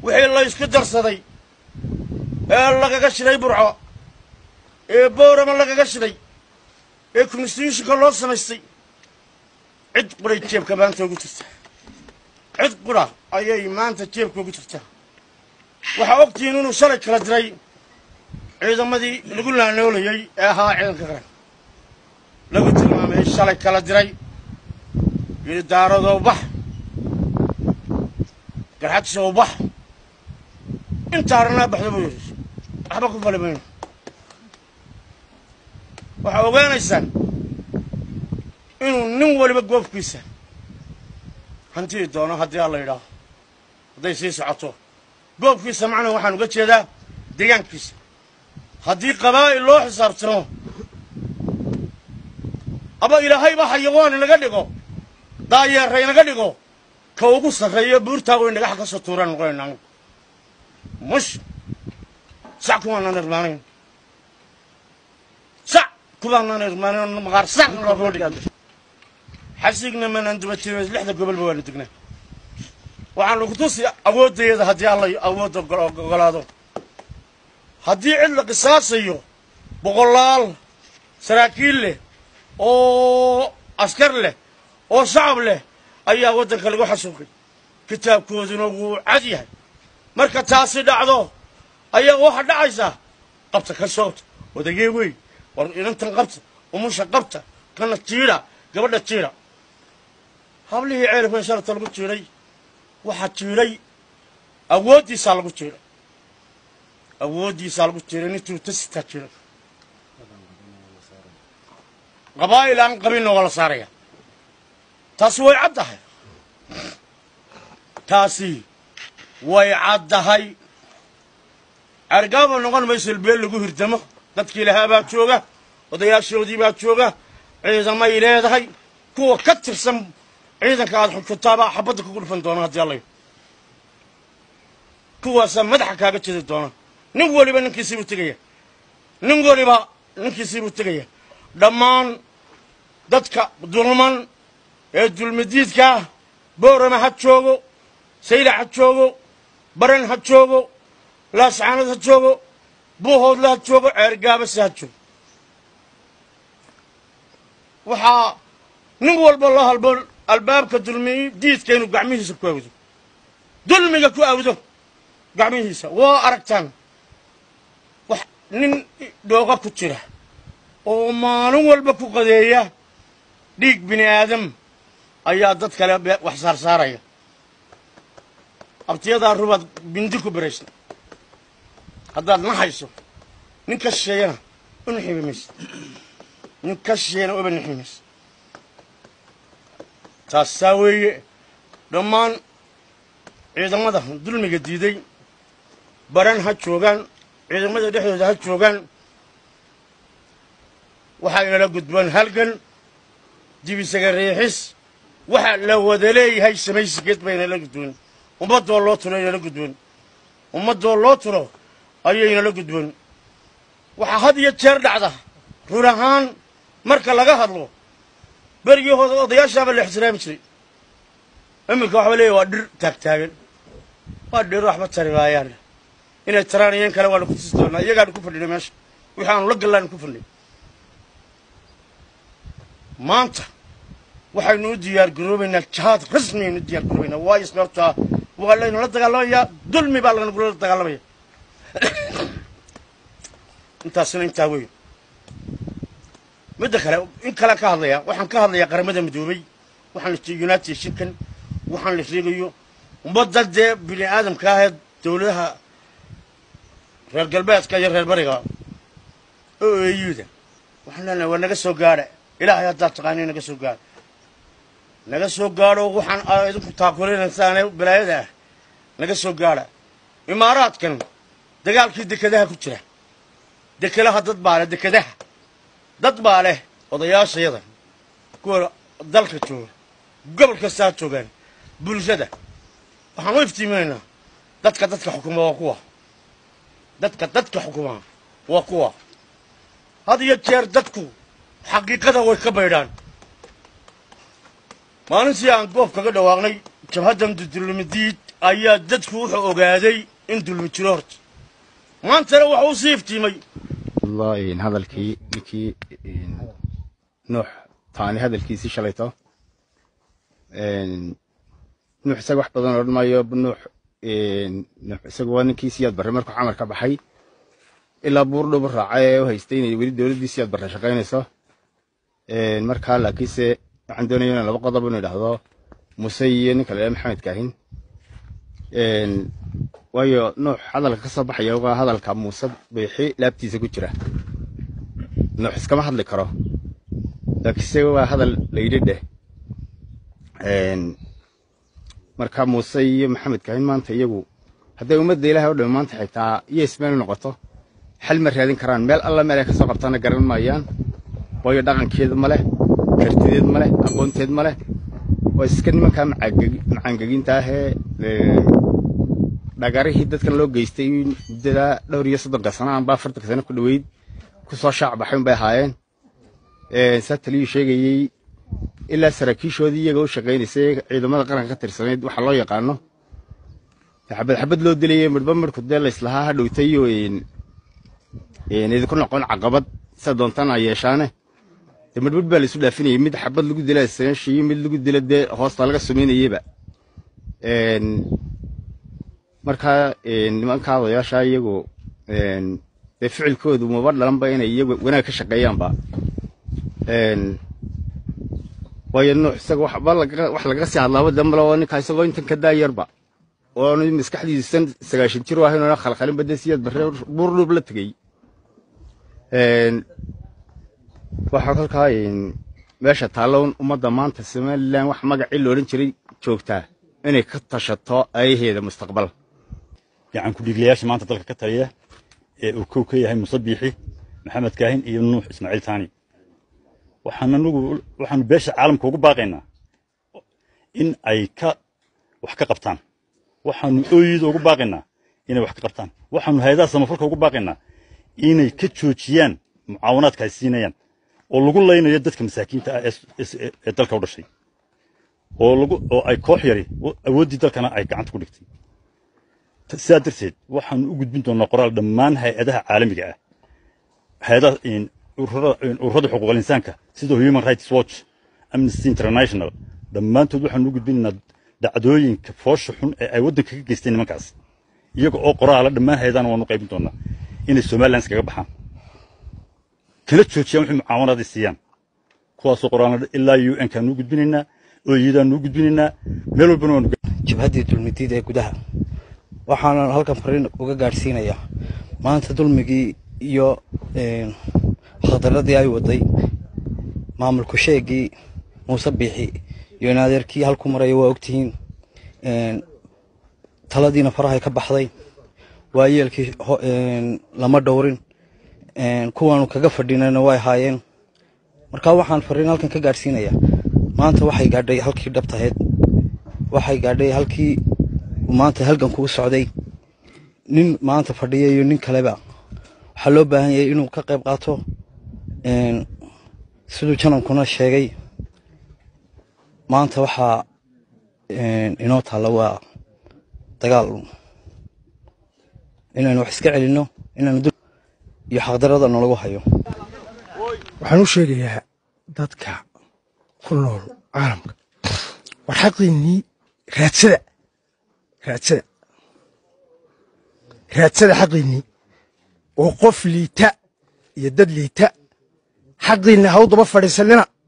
wixii la ysku darsaday ee lagaga shiday burco ee boorama lagaga shiday ee constitutionka loo samaystay cid quray jeebka maanta ugu jirtaa cid qura ayay maanta jeebka ugu jirtaa waxaa ogtihiin inuu shalay kala diray ciidamadii lagu laanoolayey ee ahaa ciidanka qaran lagu tilmaamay shalay kala diray yidhi daaradoo bax garxadsow bax inta arnaa baxda buu yidhi waxba ku fali mayno waxaa ogaanaysaan inuu nin waliba goobkiisa hantii doono haddii alla yidhaaho hadday sii socoto goobkiisa macnaa waxaan uga jeedaa deegaankiisa haddii qabaa'il loo xisaabtamo aba ilaahayba xayawaan inaga dhigo daayeera inaga dhigo ka ugu sarreeyo buurtaa weyn dhagaxa ka soo tuuraan noqonayna anigu mush sac kumaanaan irmaanayn sac kumaanaan irmaanayn maqaar sac loo dhig xasigna manaan dubatin lixda gobolba waanu degnaa waxaanu ku tusi awoodayada haddii alla awoodda ogolaado haddii cid la qisaasayo boqolaal saraakiil leh oo askar leh oo shacab leh ayaa waddanka lagu xasuuqay kitaabkooduna wuu cad yahay marka taasi dhacdo ayaa waxaa dhacaysaa qabta ka soobta odagee wey war inantan qabta umusha qabta kana jiidha gabadha jiidha hablihii ceelifkan sharata lagu jiidhay waxaa jiidhay awooddiisaa lagu jiidhay awooddiisaa lagu jiidhay nintuu tasitaa jiidhay qabaa'il aan qabinna waa la saaraya taasi way caddahay taasi way caddahay argaaba noqon mayso ilbeel lagu hirdamo dadkii lahaa baa jooga odayaashoodii baa jooga ciidamay leedahay kuwa ka tirsan ciidanka aad xukuntaabaa xabadda kugu dhufan doona haddii allayo kuwaasaa madaxa kaaga jedi doona nin weliba ninkiisiibuu tegaya nin weliba ninkiisiibuu tegaya dhammaan dadka dulman ee dulmidiidkaa boorama ha joogo saylac ha joogo baran ha joogo laascaanad ha joogo buuhoodle ha joogo ceergaabase ha joogo waxaa nin walba loo halbo albaabka dulmi diidka inuu gacmihiisa ku awdo dulmiga ku awdo gacmihiisa waa aragtaan wax nin dhooqa ku jira oo maalin walba ku qadeeya dhiig bini aadam ayaa dad kale wax saarsaaraya abtiyadaa rubaad bindi ku baraysa haddaad naxayso nin ka shisheeyana u nixibi maysa nin ka shisheeyana uba nixi maysa taasaa weeye dhammaan ciidamada dulmiga diiday baran ha joogaan ciidamada dhexdooda ha joogaan waxaa inala gudboon halgan dibisaga riixis waxa la wada leeyahay samaysigeed ba inala gudboon ummaddoo loo tulo inala gudboon ummaddoo loo tulo ayaynala gudboon waxaa had iyo jeer dhacda run ahaan marka laga hadlo berigii hore odayaashaaba la ixtiraami jiray iminka waxba leeyahy waa dhir taagtaagan waa dhir waxba tari maayaan inay taraanayeen kale waanu ku tusi doonaa iyagaanu ku fadhinay meesha wixii aanu la gallaanu ku fadhinay maanta waxaynu u diyaar garoobaynaa jihaad rasmi aynu u diyaar garoobaynaa waayo sababtaa waa laynula dagaalamayaa dulmi baa lanagula dagaalamaya intaasina intaa weyn midda kale in kale ka hadlayaa waxaan ka hadlayaa qaramada midoobay waxaan la united shinkan waxaan la sheegayo ummadda dee bini aadamka ahee dowladaha reer galbeedka iyo reer bariga oo eeyuuda waxaan leenahay waa naga soo gaadha ilaahay haddaad taqaani naga soo gaadho naga soo gaadho waxaan aa idinku taakulinaysaane balaayada ah naga soo gaadha imaaraadkan dagaalkii dekedaha ku jira dekelaha dad baa leh dekedaha dad baa leh odayaashayada kuwa dalka jooga gobol kastaa joogaan bulshada waxaan u iftiiminaynaa dadka dadka xukuma waa kuwa dadka dadka xukuma waa kuwa had iyo jeer dadku xaqiiqada way ka baydhaan maalintii aan goob kaga dhawaaqnay jabhaddan dudulmidiid ayaa dadku wuxuu ogaaday in dulmi jiro horta maantana waxa u sii iftiimay والله hadalkii ninkii nuux taani hadalkiisii shalayto nuux isaga wax badan odhan maayo nuux nuux isaga waa ninkii siyaad barre markuu camar ka baxay ilaa buur dhubu raacay ee u haystay inay weli dowladdii siyaad barre shaqaynayso markaa laakiinse waxaan doonaya inaan laba qodob inu idhaahdo muse iyo ninka la maxamed kaahin waayo nuux hadalka ka soo baxaya waa hadalka muuse biixi laabtiisa ku jira nuux iskama hadli karo laakiinse waa hadal layidhi dheh marka muuse iyo maxamed kaahin maanta iyagu hadday ummadda ilaahay o dhami maanta xitaa iyo ismeel noqoto xal ma raadin karaan meel alla meel ay ka soo qabtaana garan maayaan waayo dhaqankeed ma leh kartideed ma leh aqoonteed ma leh waa iska nimankaa macaangeginta ahee dhagarihii dadkan loo geystay muddada dhowr iyo soddonka sano anba afartanka sano ku dhoweyd ku soo shaac baxay un bay ahaayeen saa taliyuu sheegayey ilaa saraakiishoodii iyaga u shaqaynaysay ciidamada qaranka ka tirsanayd waxa loo yaqaano xabad xabad loo dilayay midhba midhku dee layslahaa ha dhowtay oo idinku noqon caqabad sida doontana yeeshaane dee midhmidh baa laisu dhaafinayay mid xabad lagu dila sanshiyo mid lagu dila dee hoosta laga sumaynayeyba markaa nimanka odayaasha iyagu dee ficilkoodu maba dhalanba inay iyagu wanaag ka shaqeeyaanba waayo nuux isaga wax laga sii hadlaaba dambale oo ninkaa isagoo intan ka daayarba oo maskaxdiisan sagaashan jir u ahayn oona khalkhalinba dee siyaad barre buurdhuub la tegey waxaa kolkaa meesha taallown ummadda maanta somalilan wax magacii loodhan jiray joogtaa inay ka tashato ayaheeda mustaqbal gacan ku-dhiiglayaasha maanta dalka ka taliya ee uu kow ka yahay muse biixi maxamed kaahin iyo nuux ismaaciil taani waxaan anugu waxaanu beesha caalamka ugu baaqaynaa in ay ka wax ka qabtaan waxaanu ooyida ugu baaqaynaa inay wax ka qabtaan waxaanu hay-adaha samafalka ugu baaqaynaa inay ka joojiyaan mucaawanaadka ay siinayaan oo lagu laynayo dadka masaakiinta ah ee dalka u dhashay oo lagu oo ay koox yari awooddii dalkana ay gacanta ku dhigtay sidaa darteed waxaanu u gudbin doonaa qoraal dhammaan hay-adaha caalamiga ah hay-adaha ururada xuquuqal insaanka sida human rights watch amnesty international dhammaantood waxaanu u gudbinaynaa dhacdooyinka foosha xun ee ay waddanka ka geysteen nimankaas iyaga oo qoraala dhammaan hay-adahana waanu qaybin doonaa inay somalilan iskaga baxaan kala joojiyaan wixii mucaawanaaday siiyaan kuwaasoo qoraalna ilaa u n kaanu u gudbinaynaa ooyadaanu u gudbinaynaa meel walbana waanu jabhaddii dulmidiid ee gudaha waxaanan halkan fariin uga gaadhsiinayaa maanta dulmigii iyo khadaradii ay waday maamulku sheegii muuse biixi iyo in adeerkii halku maraya waa ogtihiin taladiina farahay ka baxday waayeelkii lama dhowrin kuwaanu kaga fadhinayna way haayeen markaa waxaan fariin halkan ka gaadhsiinayaa maanta waxay gaadhay halkii dhabtaheed waxay gaadhay halkii maanta halgan kugu socday nin maanta fadhiya iyo nin kaleba waxaa loo baahan yahay inuu ka qayb qaato siduu janankuna sheegay maanta waxaa inoo taalla waa dagaal inaynu wax iska celinno inaynu iyo xaqdarada nalagu hayo waxaan u sheegayaa dadka ku nool caalamka war xaqiinnii raadsada raadsada raadsada xaqiinnii oo qof liita iyo dad liita xaqiinna ha u daba fadhiisanina